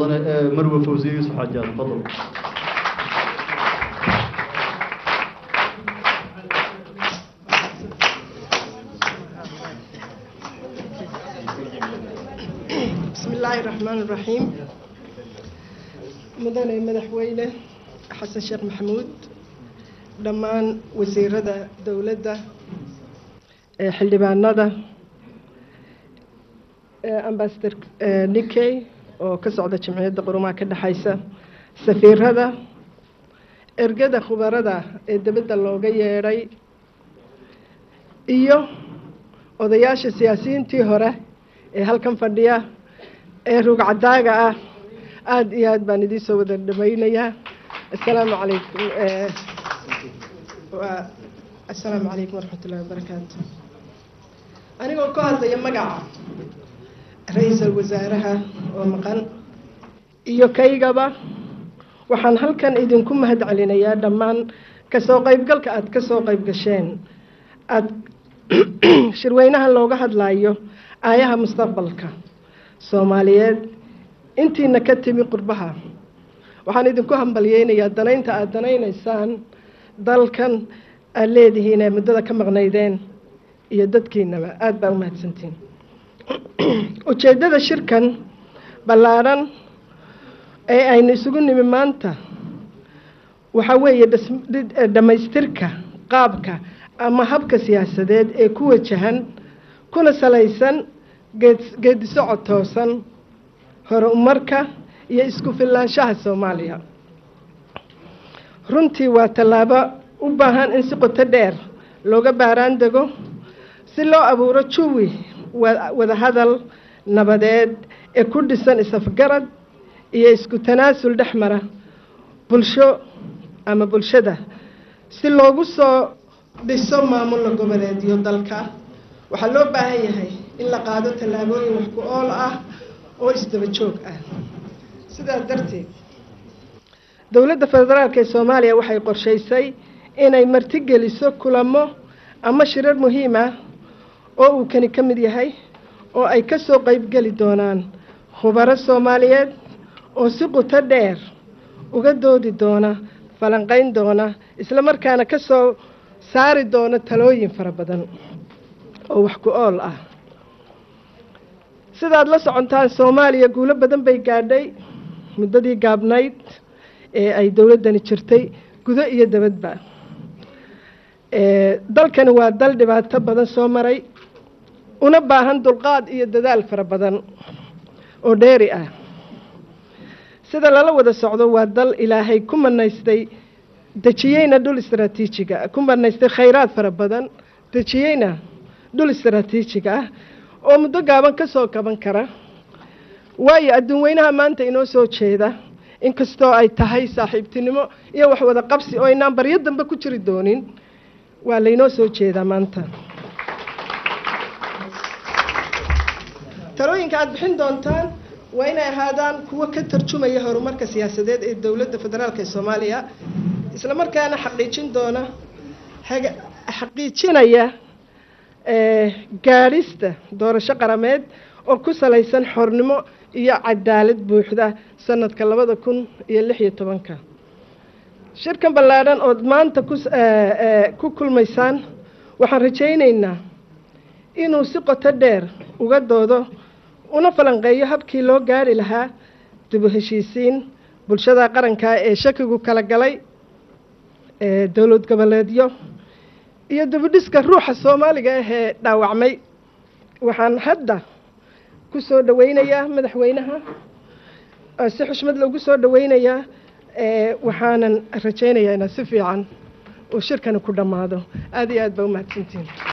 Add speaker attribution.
Speaker 1: mudane marwe fawsiye yuusuf xaajaad fadal
Speaker 2: بسم الله الرحمن الرحيم مدن مدحوينه حسن شيخ محمود dhammaan wasiirada dowladda ee xildhibaanada ambasador nickey oo ka socda jamciyadda qurumaha ka dhexaysa safiirada ergada khubarada ee dibadda looga yeedhay iyo odayaasha siyaasiyiintii hore ee halkan fadhiya ee rugcadaaga ah aada iyo aad baan idiin soo wada dhamaynayaa assalaamu calaykum assalaamu calaykum waraxmat ullahi wabarakaatu anigoo ka hadlaya magaca ra-iisul wasaaraha oo maqan iyo kaygaba waxaan halkan idinku mahad celinayaa dhammaan kasoo qeybgalka aada ka soo qeyb gasheen aada shirweynaha looga hadlayo aayaha mustaqbalka soomaaliyeed intiina ka timi qurbaha waxaan idinku hambalyeynayaa danaynta aada danaynaysaan dalkan aada leedihiin ee muddada ka maqnaydeen iyo dadkiinaba aada baa u mahadsantiin ujeeddada shirkan ballaadhan ee aynu isugu nimi maanta waxaa weeye dhammaystirka qaabka ama habka siyaasadeed ee ku wajahan kuna salaysan geedi socod toosan horumarka iyo isku filaanshaha soomaaliya runtii waa tallaabo u baahan in si qoto dheer looga baaraan dego si loo abuuro juwi wadahadal nabadeed ee ku dhisan isafgarad iyo isku tanaasul dhex mara bulsho ama bulshada si loogu soo dhiso maamulla goboleedyo dalka waxaa loo baahan yahay in la qaado tallaabooyin wax ku ool ah oo isdaba joog ah sidaas darteed dowladda federaalk ee soomaaliya waxay qorshaysay inay martigeliso kulamo ama shirar muhiim ah oo uu kani ka mid yahay oo ay ka soo qeybgeli doonaan khubaro soomaaliyeed oo si quto dheer uga doodi doona falanqeyn doona islamarkaana ka soo saari doona talooyin fara badan oo wax ku ool ah sidaad la socontaan soomaaliya guulo badan bay gaadhay muddadii gaabnayd ee ay dowladdani jirtay gudo iyo dabadba dalkani waa dal dhibaato badan soo maray una baahan dulqaad iyo dadaal fara badan oo dheeri ah sida lala wada socdo waa dal ilaahay ku manaystay dejiyeyna dhul istaraatiijiga ku manaystay khayraad fara badan dejiyeyna dhul istaraatiijiga ah oo muddo gaaban ka soo kaban kara waayo adduun weynaha maanta inoo soo jeeda inkastoo ay tahay saaxiibtinimo iyo wax wada qabsi oo aynaan baryo dambe ku jiri doonin waa laynoo soo jeedaa maanta talooyinka aada bixin doontaan waa inay ahaadaan kuwo ka tarjumaya horumarka siyaasadeed ee dowladda federaalk ee soomaaliya islamarkaana xaqiijin doona xaqiijinaya gaadhista doorasho qarameed oo ku salaysan xornimo iyo cadaalad buuxda sanadka labada kun iyo lix iyo tobanka shirkan ballaadhan ood maanta ku kulmaysaan waxaan rajaynaynaa inuu si qoto dheer uga doodo una falanqeeyo habkii loo gaari lahaa dibu heshiisiin bulshada qaranka ee shakigu kala galay dowlad goboleedyo iyo dibudhiska ruuxa soomaaliga ah ee dhaawacmay waxaan hadda ku soo dhaweynayaa madaxweynaha si xushmad loogu soo dhaweynayaa waxaanan rajaynayaa inaa si fiican uu shirkani ku dhammaado aada iyo aad baa u mahadsantiin